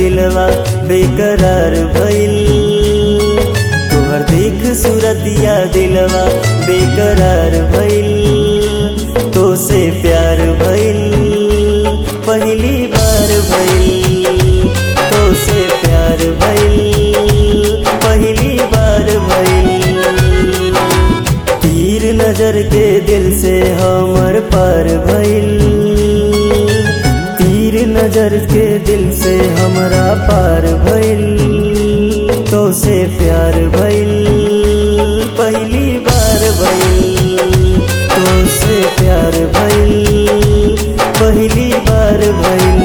दिलवा बेकरार भइल तोहर देख सूरतिया दिलवा बेकरार भइल तो से प्यार भइल पहली बार भइल तो से प्यार भइल पहली बार भइल तीर नजर के दिल से हमर पार भइल तीर नजर के दिल से हमरा पार भइल तो से प्यार भइल पहली बार भइल तो से प्यार भइल पहली बार भइल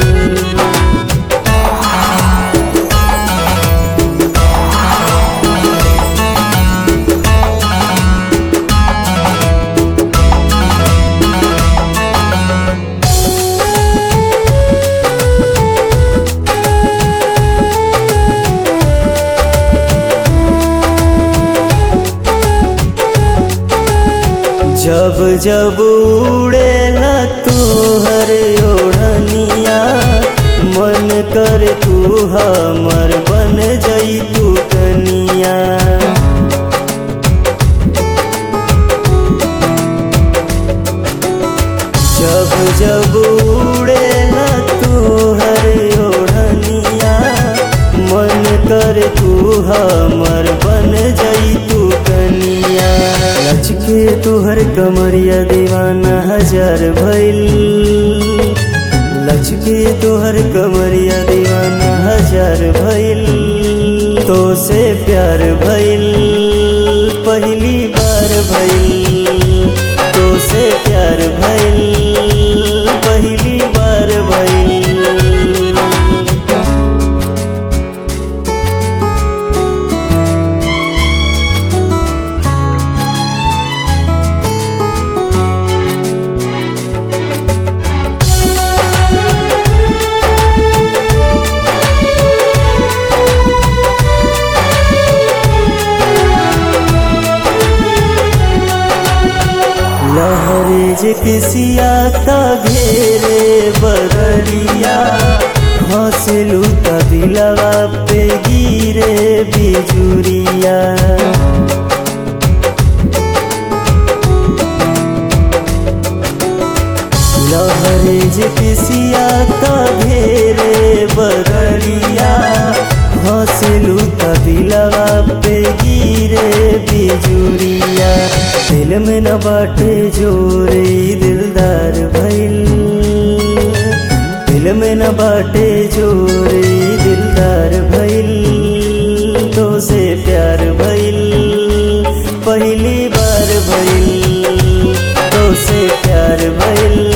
जब जब उड़ेला तोहर ओढ़निया मन कर तू हमर बन जई तू कनिया जब जब उड़ेला तोहर ओढ़निया मन कर तू हमर बन जई तू कनिया लचके तोहर कमरिया दीवाना हजार भइल लचके तोहर कमरिया दीवाना हजार भइल तो से प्यार भइल पहली बार भइल तो से प्यार भइल पहली बार भइल लहरे जे किसिया ता घेरे बदरिया हंसलू ता दिलवा पे गिरे बिजुरिया लहरे जे किसिया ता घेरे बदरिया हंसलू ता दिलवा पे गिरे बिजुरिया दिल में न बाटे जोरे दिलदार भइल दिल में न बाटे जोरे दिलदार भइल तो से प्यार भइल पहली बार भइल तो से प्यार भइल